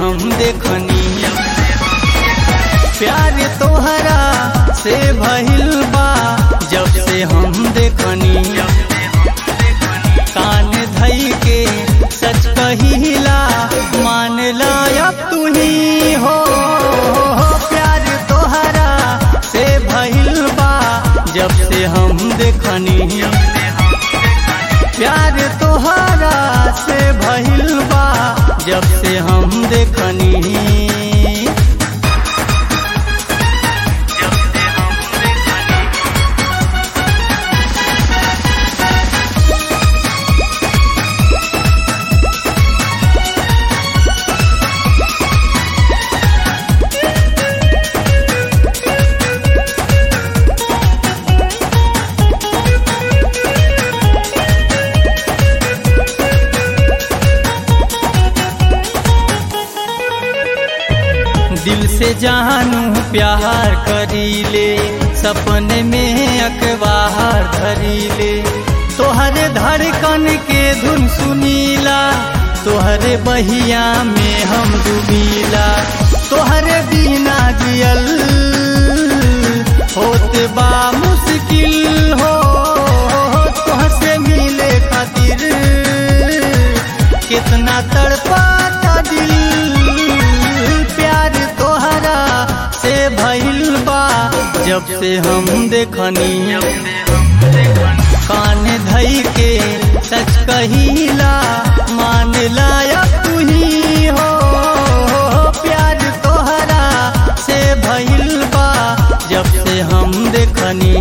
हम देखनी प्यार तोहरा से भइल बा जब से हम देखनी कान धई के सच कहिला मान लायक तू ही हो प्यार तोहरा से भइल बा जब से हम देखनी प्यार तोहरा से भइल बा जब से हम देखनी दिल से जानू प्यार करीले सपने में अखबार धरीले तोहरे धड़कन के धुन सुनीला तोहरे बहिया में हम डूबीला तोहरे बिना जियल होत बा मुश्किल हो तोहसे मिले खातिर कितना तड़पाता दिल प्यार तोहरा से भइल बा जब से हम देखनी कान धई के सच कहिला मान लायक तू ही हो प्यार तोहरा से भइल बा जब से हम देखनी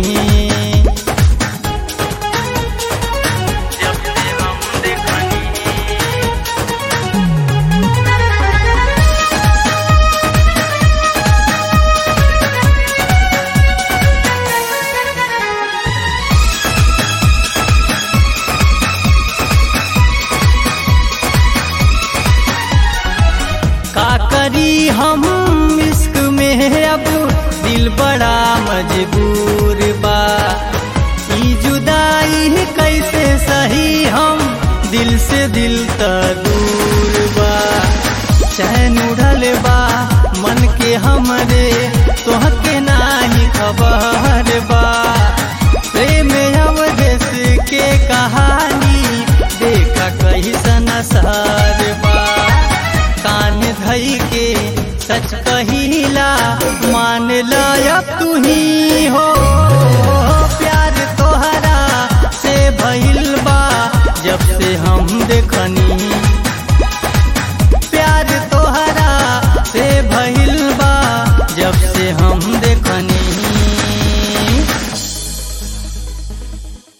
जब से हम देखनी का करी हम इश्क में अब दिल बड़ा मजबूर बा ई जुदाई कैसे सही हम दिल से दिल त दूर बा चैन उड़ल बा मन के हमरे तोहके नाही खबर बा प्रेम अवदेश के कहानी देखा कैसन सार बा कान धई के सच कहिला मान लायक तू ही